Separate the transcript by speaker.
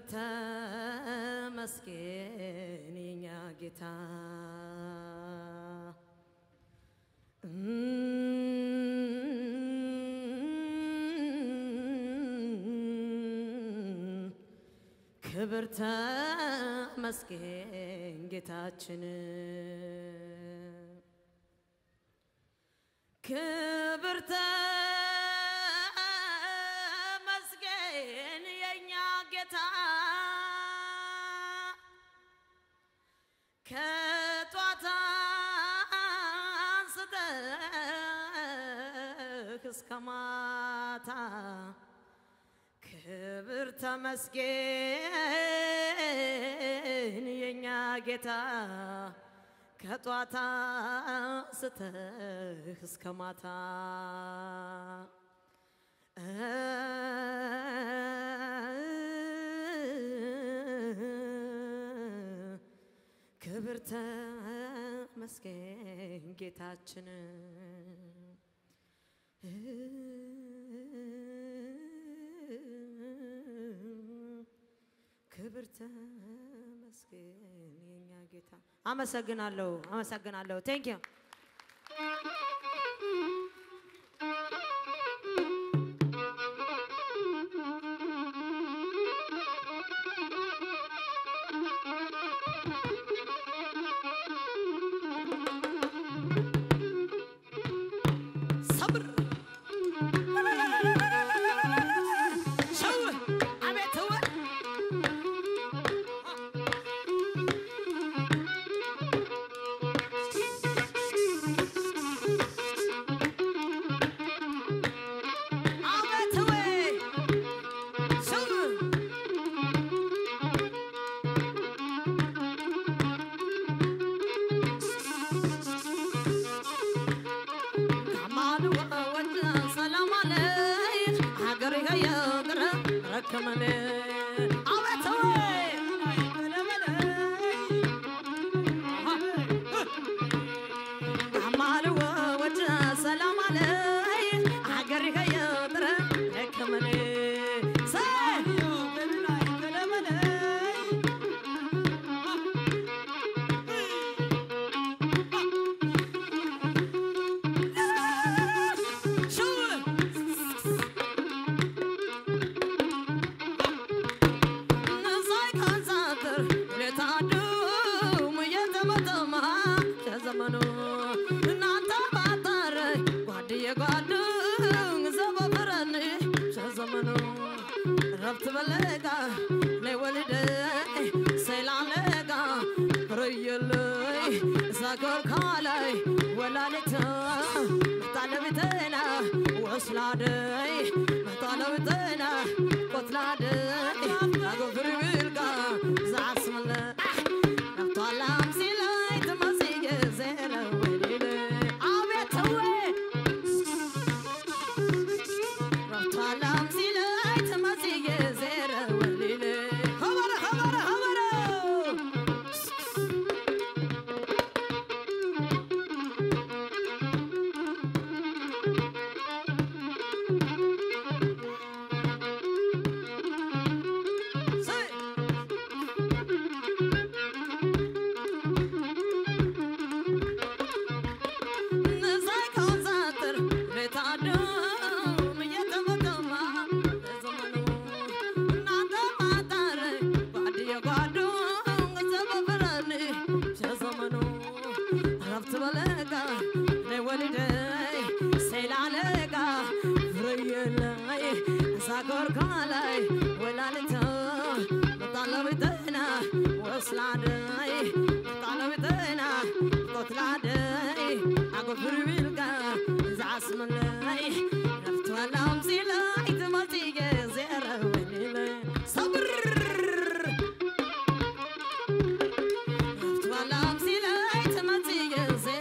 Speaker 1: ተመስገን የኛ ጌታ ክብር ተመስገን ጌታችን ክብር ተመስገን የኛ ጌታ ከጧት አንስተህ እስከ ማታ ክብር ተመስገን የኛ ጌታ ከጧት አንስተህ እስከ ማታ ክብር ተመስገን ጌታችን ክብር ተመስገን የኛ ጌታ። አመሰግናለሁ፣ አመሰግናለሁ። ቴንክ ዩ ሰብር ሸው አቤት ህወ አቤት ህወ ሸው ከማሉ ወወድ ሰላም አለይ ሀገር የጥረ ረከመን አቤት ወይ ከማሉ ወወድ ሰላም አለይ ሀገር የጥረ ረከመን ሰይ ሸው ሳይካንሳትር ለታዱም እየተመተማ ከዘመኑ እናንተ ባታረ ጓድየ ጓዱ ዘበፍረን ከዘመኑ ረብት በለጋ ለወልደ ሰላለጋ ረየለይ ሳገር ካላይ ወላሊተ መታለብተና ወስላደይ መታለብተና ቆትላደይ አጎፍር ብልጋ ዝዓስመለ ነብቷላም ሲላይ ትመሲየ ዘረ ወሊለ አቤት ህወ ነብቷላም ሲላይ ትመሲየ ዘረ ወሊለ ኸበረ ኸበረ ኸበረ ሰይ ሳይካንሳትር ለታዱም እየተመተማ ዘመኑ እናንተ ማታረ ጓድየ ጓዱ ዘበፍረን ዘመኑ ረብት በለጋ ለወልደይ ሰይላለጋ ፍረየላይ ሳኮርካላይ ወላልተ መጣለብተና ወስላደይ መጣለብተና ቆትላደይ አጎፍር ቢልጋ ዝዓስመለይ ነፍትዋላም ሲላይ ትመጽየ ዘረ ወሊለ ሰብር ነፍትዋላም ሲላይ ትመጽየ ዘረ